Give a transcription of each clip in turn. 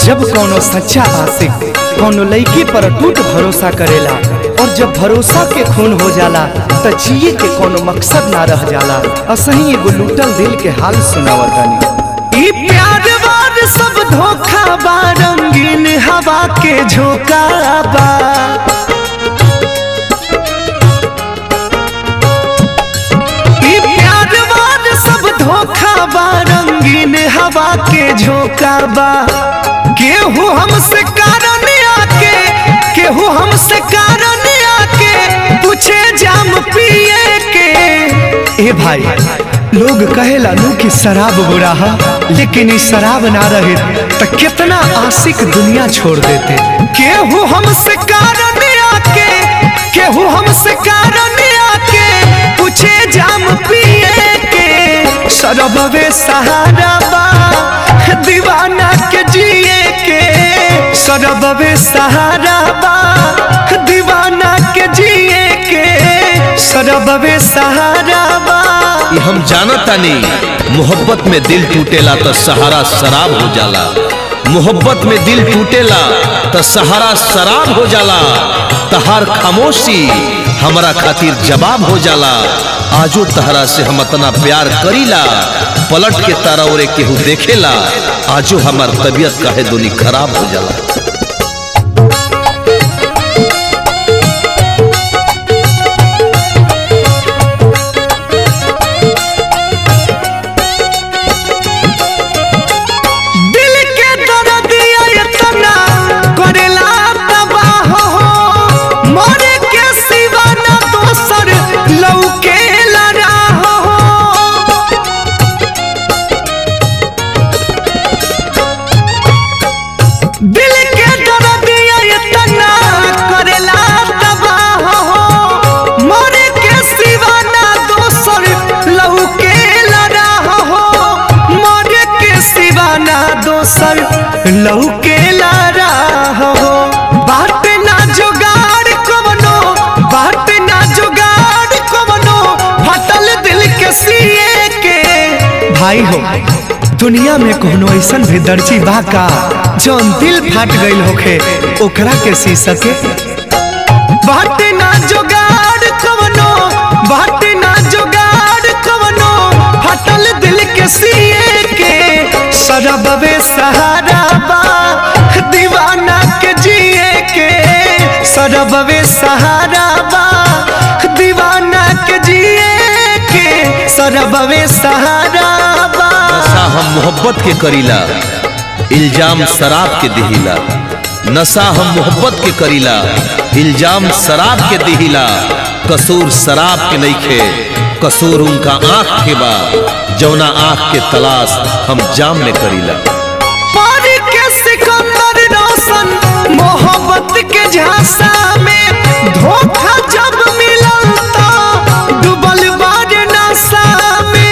जब कोनो सच्चा आशिक कोनो लड़की पर टूट भरोसा करेला और जब भरोसा के खून हो जाला त जिए के कोनो मकसद ना रह जाला असही एगो लूटल दिल के हाल सुनावतानी ई प्यार वार सब धोखा बा रंगीन हवा के झोंका बा ई प्यार वार सब धोखा बा रंगीन हवा के झोंका बा केहू हमसे कारण आके केहू हमसे कारण आके पूछे जाम पिए के ए भाई लोग कहेला नु कि शराब बुरा है लेकिन ई शराब ना रहे त कितना आशिक दुनिया छोड़ देते केहू हमसे कारण आके केहू हमसे कारण आके पूछे जाम पिए के शरबवे सहारा बा दीवाना के जिए के शरबवे सहारा बा दीवाना के जिए के शरबवे सहारा बा ये हम जानतानी मोहब्बत में दिल टूटेला तो सहारा शराब हो जाला मोहब्बत में दिल टूटेला तो सहारा शराब हो जाला तहार खामोशी हमारा खातिर जवाब हो जाला आजो तहरा से हम इतना प्यार करीला पलट के तारा ओरे केहू देखेला आजो हमार तबीयत काहे दुनी खराब हो जाला दिल के दर्द इतना करेला तबाह हो मरे के सिवा न दोसर लौके राह हो दिल के दर्द इतना करेला तबाह हो मरे के सिवा न दोसर लौके राह हो मरे के सिवा न दोसर लौके राह हो बात ना जुगाड़ कवनो बात ना जुगाड़ कवनो फटल दिल के सिए के भाई हो दुनिया में कोनो ऐसन भी दर्जी बा का जौन दिल फाट गईल होखे ओकरा के सी सके बात ना जुगाड़ कवनो बात ना जुगाड़ कवनो फटल दिल के सिए के शरबवे सहारा बा दीवाना के जिए के शरबवे सहारा बा दीवाना के जिए के शरबवे सहारा बा नशा हम मोहब्बत के करीला इल्जाम शराब के दिहिला नशा हम मोहब्बत के करीला इल्जाम शराब के दिहिला कसूर शराब के नइखे कसूर उनका आंख के बा जौना आंख के तलाश हम जाम में करीला पारी के सिकंदर रोशन मोहब्बत के झांसा में धोखा जब मिलल तो डूबल बार नशा में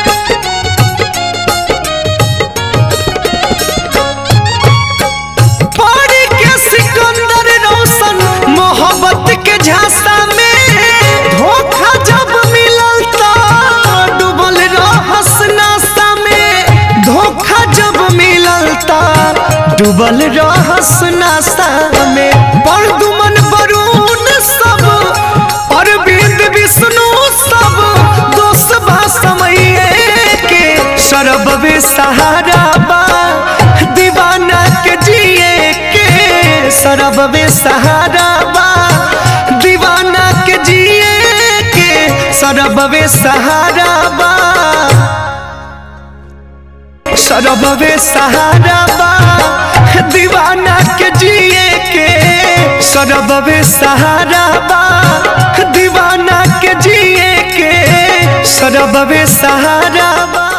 पारी के सिकंदर रोशन मोहब्बत के झांसा में धोखा जब मिलल तो डूबल रहस नशा में धोखा जब मिलल तो डूबल रहस नशा में परदुमन बरून सब अरविंद विष्णु सब दोस्त बा समय के शरबवे सहारा बा दीवाना के जिए के शरबवे सहारा बा दीवाना के जिए के शरबवे सहारा बा शरबवे सहारा बा दीवाना के जिए के शरबवे सहारा बा दीवाना के जिए के शरबवे सहारा बा